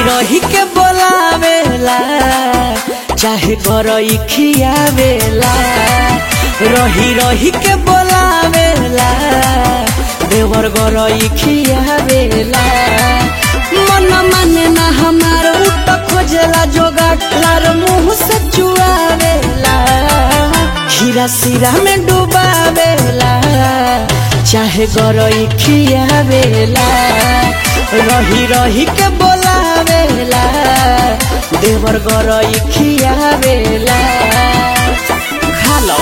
रही के बोलावेला चाहे गरई खियावेला रही रही के बोलावेला देवर गरई खियावेला मन माने ना हमार उठ खोजला जोगाट लार मुंह से चुआवेला खीरा सिरा में डुबावेला चाहे गरई खियावेला रही रही के बोलावेला देवर गरई खियावेला खा लो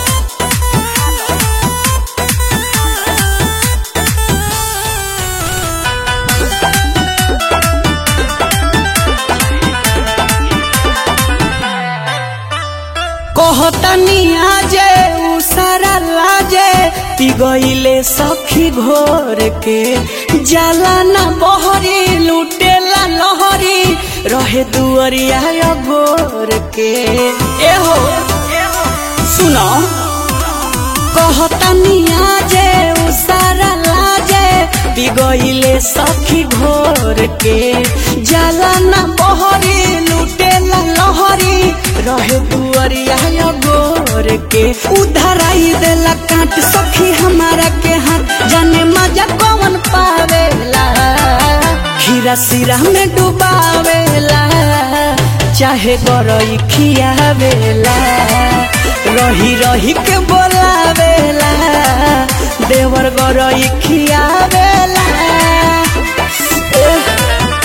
कहतनी आजे उ सारा लाजे ती गईले सखी घोर के जाला ना बहरी लुटेला लहरी रहे दुअरिया गोर के एहो सुनो कहतनी आजे उ सारा लाजे ती गईले सखी घोर के जाला ना बहरी लुटेला लहरी रहे दुअरिया गोर के उधराई देला काट सखी हमारा के हाथ जाने मजा कौन पावेला खीरा सिरा में डुबावेला चाहे गरई खियावेला रही रही के बोलावेला देवर गरई खियावेला एह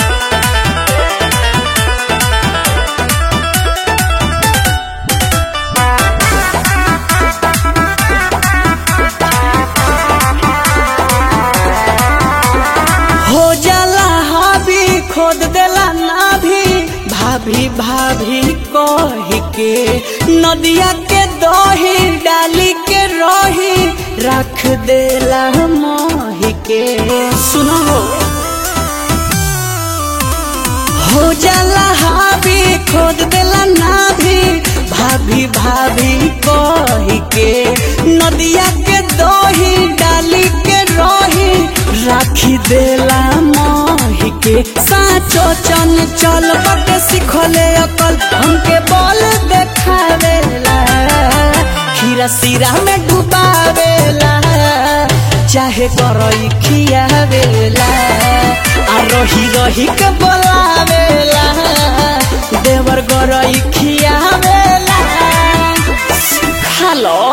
हो जाला हावी खोद देला नाभी भाभी भाभी कही के नदिया के दही डाली के रही रख देला मोही के सुनो हो जाला हावी खोद देला नाभी भाभी भाभी कही के नदिया के दही डाली के रही राखी देला मोही के साचो चन चल बटे सिखले अकल हमके बल देखावेला खीरा सिरा में डुबावेला चाहे करई खियावेला आ रही रही के बोलावेला देवर गरई खियावेला खा लो